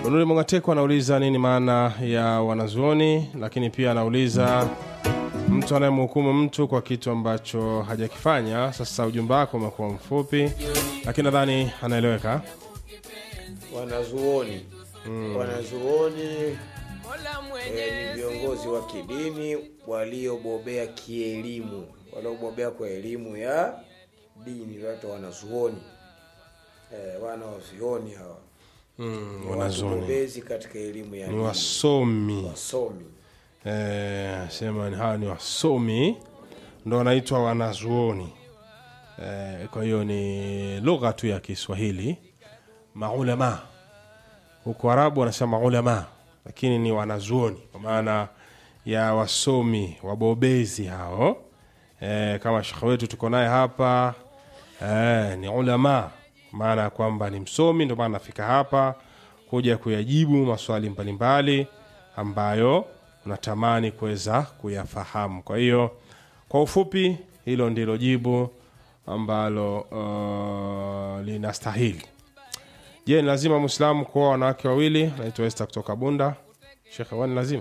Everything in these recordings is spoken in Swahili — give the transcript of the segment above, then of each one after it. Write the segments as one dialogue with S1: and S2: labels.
S1: Bunuli Mongateko anauliza nini maana ya wanazuoni, lakini pia anauliza mtu anayemhukumu mtu kwa kitu ambacho hajakifanya. Sasa ujumbe wako umekuwa mfupi, lakini nadhani anaeleweka.
S2: wanazuoni wanazuoni eh, ni viongozi wa kidini waliobobea kielimu waliobobea kwa elimu ya dini watu wanazuoni eh, wanawazuoni hawa
S1: Mm,
S2: Ni
S1: wanazuoni
S2: wabobezi katika elimu ya
S1: ni
S2: dini
S1: wasomi
S2: wasomi
S1: eh, sema ni hawa ni wasomi ndo wanaitwa wanazuoni eh, kwa hiyo ni lugha tu ya Kiswahili maulama huko Arabu wanasema maulama lakini ni wanazuoni kwa maana ya wasomi wabobezi hao eh, kama shekhe wetu tuko naye hapa eh, ni ulama maana ya kwamba ni msomi ndio maana nafika hapa kuja kuyajibu maswali mbalimbali ambayo unatamani kuweza kuyafahamu kwa hiyo kwa ufupi hilo ndilo jibu ambalo uh, linastahili je ni lazima mwislamu kuoa wanawake wawili naitwa este kutoka bunda shekhe wani lazima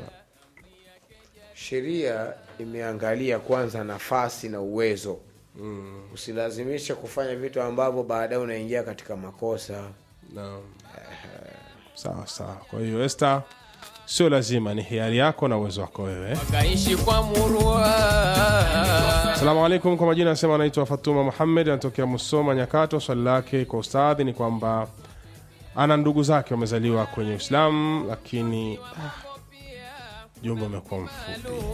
S2: sheria imeangalia kwanza nafasi na uwezo mm. usilazimishe kufanya vitu ambavyo baadaye unaingia katika makosa
S1: Naam. sawa sawa kwa hiyo este sio lazima ni hiari yako na uwezo wako wewe
S3: kaishi kwa murua
S1: Asalamu alaikum, kwa majina anasema anaitwa Fatuma Muhammed, anatokea Musoma Nyakato. Swali lake kwa ustadhi ni kwamba ana ndugu zake wamezaliwa kwenye Uislamu, lakini ah, jumbe umekuwa mfupi.